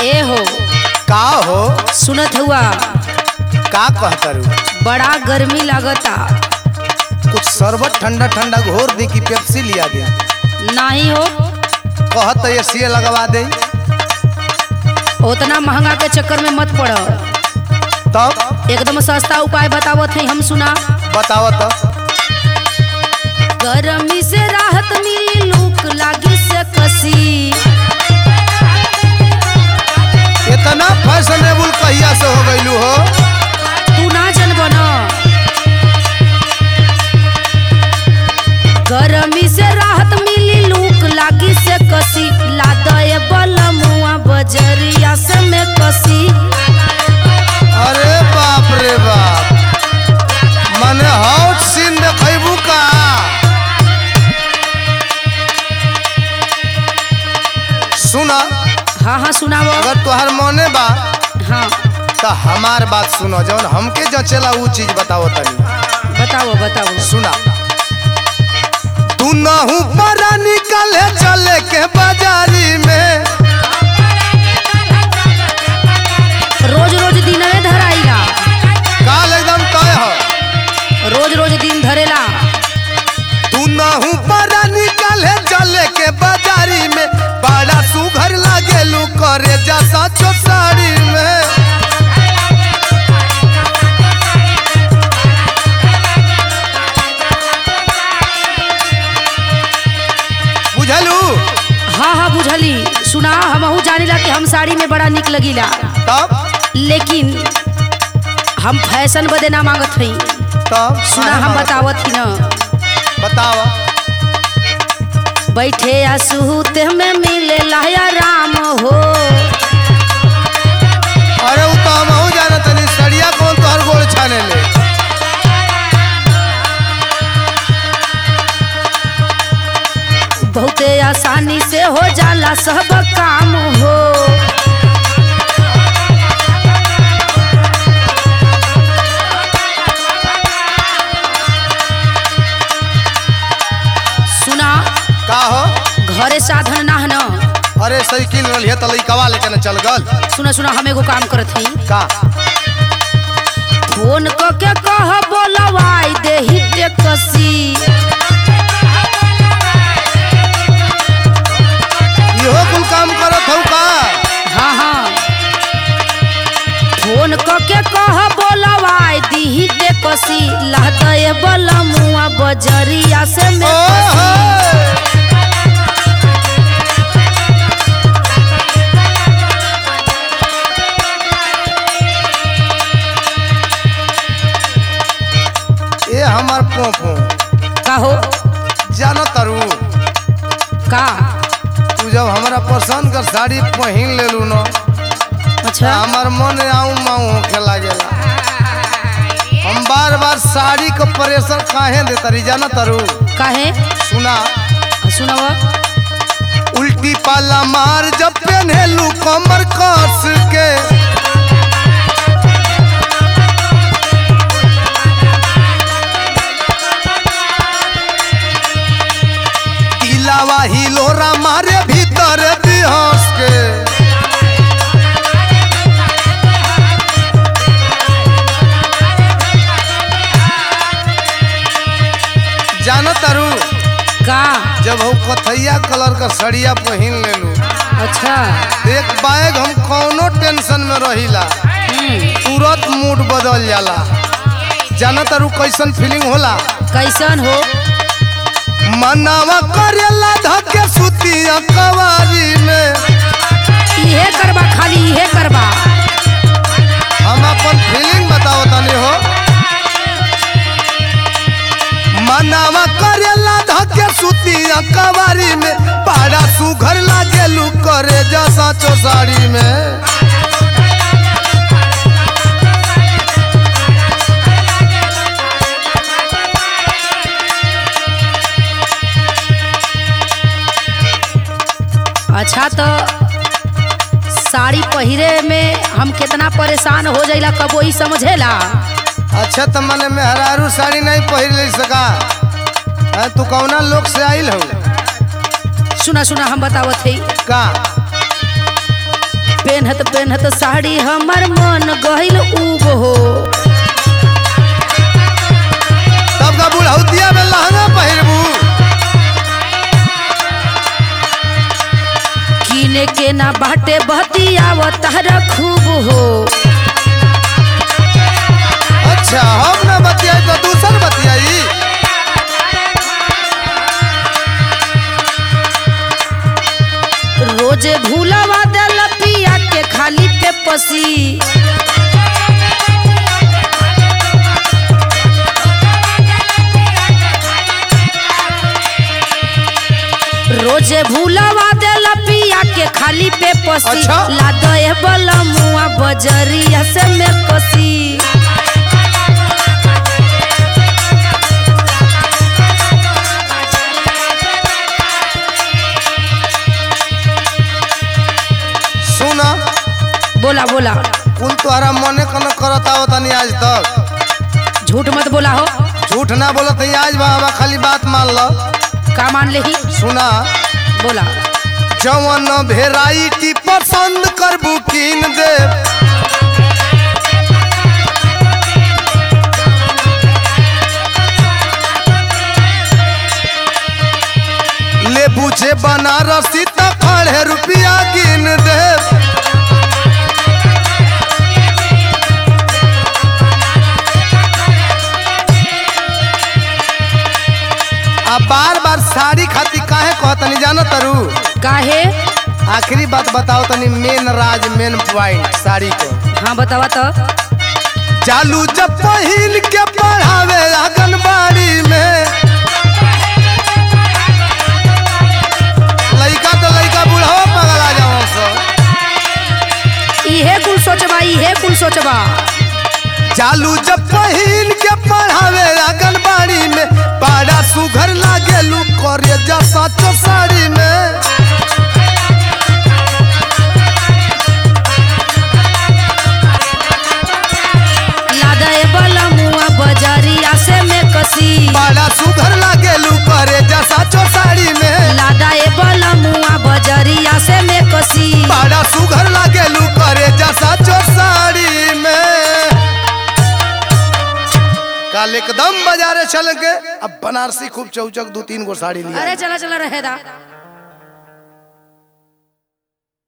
ए हो का हो सुनत हुआ का कहतरू बड़ा गर्मी लागता कुछ शरबत ठंडा ठंडा घोर दी कि पेप्सी लिया दे नहीं हो कहत ये सीए लगवा दे उतना महंगा के चक्कर में मत पड़ तब एकदम सस्ता उपाय बतावत है हम सुना बताव तो गर्मी से राहत मिली लूक लागी से कसी इतना फैशनेबल कहिया से हो गईलू हो तू ना जनब न गर्मी से राहत मिली लूक लागी से कसी लादए बलमुआ बजरिया से में कसी अरे बाप रे बाप मने हॉट सीन देखबू का सुना हाँ हाँ सुनाव अगर तोहार मने बा हाँ तो हमार बात सुनो जौन हमके जचेला ऊ चीज बताओ तनी बताओ बताओ सुना तू नहू पर निकले चले के बाजारी में रोज रोज दिन धराइला काल एकदम तय हो रोज रोज दिन धरेला तू नहू पर निकले चले के बाजारी में बड़ा सुघर लागे लू करे जा साचो साड़ी में बुझलू हाँ हाँ बुझली सुना हमहू जानिला कि हम साड़ी में बड़ा निक लगिला तब लेकिन हम फैशन बदे ना मांगत हई तब सुना हम बतावत ही न बतावा बैठे या सुहूते में मिले लाया राम हो अरे उ तो हमहू जानत तनी सड़िया कौन तोहर गोड़ छाने ले बहुते आसानी से हो जाला सब काम हो सुना का हो घरे साधन ना है न अरे साइकिल रही तो लइकवा लेके न चल गल सुना सुना हम एगो काम करत हई का फोन क के कह बोलवाई देही टेकसी इहो कुल काम करत हौ का हाँ हाँ फोन क के कह बोलवाई दीही टेकसी लहदए बलमुआ बजरिया से में ओहो ए हमार पोपो कहो जानो तरू का तू जब हमरा पसंद कर साड़ी पहन लेलू न अच्छा हमार मन आऊ माऊ होखे लागेला हम बार बार साड़ी के प्रेशर काहे दे तरी जाना तरू काहे सुना सुनव उल्टी पाला मार जब पहनेलू कमर कस के दिलावा हिलोरा मारे भीतर बिहस के जानो तारू का जब हम कथैया कलर का सड़िया पहन लेलू अच्छा एक बैग हम कौनो टेंशन में रहिला हम्म, तुरंत मूड बदल जाला जाना तारू कैसन फीलिंग होला कैसन हो मनावा करेला धके सुतिया कवारी में इहे करबा खाली इहे करबा हम अपन फीलिंग बताओ तनी हो मनावा करेला धके सुतिया कवारी में पाड़ा सुघर लागेलू करे जा साचो साड़ी में अच्छा तो साड़ी पहिरे में हम कितना परेशान हो जाइला कबो ही समझेला अच्छा तो मने मेहरारू साड़ी नहीं पहिर ले सका हैं, तू कौना लोग से आइल हो सुना सुना हम बतावत हई का पेन्हत पेन्हत साड़ी हमर मन गहिल उब हो तब का बुढ़ौतिया में लहंगा पहिरबू कीने के ना बाटे बतियाव तारा खूब हो अच्छा हम ना बतियाई तो दूसर बतियाई रोजे भूलवा देल पिया के खाली पे पसी रोजे भूलवा देल पिया के खाली पे पसी अच्छा। लादे बला मुआ बजरिया से में कसी सुना बोला बोला कुल तोहरा मने कन करत आवत नहीं आज तक झूठ मत बोला हो झूठ ना बोलत ही आज बा हमा खाली बात मान लो का मान ले ही सुना बोला जवन भेराइटी पसंद करबू कीन दे ले बुझे बनारसी त खड़े रुपया गिन दे आ बार बार साड़ी खाती काहे कहतनी जानो तरू काहे आखिरी बात बताओ तनी मेन राज मेन पॉइंट साड़ी को हाँ बतावा तो चालू जब पहिन के पढ़ावे आंगनबाड़ी में लइका तो लइका बुढ़ावा पगल आ जाओ सब इहे कुल सोचबा इहे कुल सोचबा चालू जब पहिन के पढ़ावे आंगनबाड़ी में बड़ा सुघर लागे लू करे जा साचो साड़ी में लादे बला मुआ बजरिया से में कसी बड़ा सुघर लागे लू करे जा साचो साड़ी में लादा ए बला मुआ बजरिया से में कसी बड़ा सुघर लागे लू करे जा साचो साड़ी में काल एकदम बाजारे चल के अब बनारसी खूब चौचक दो तीन गो साड़ी लिया अरे चला चला रहेदा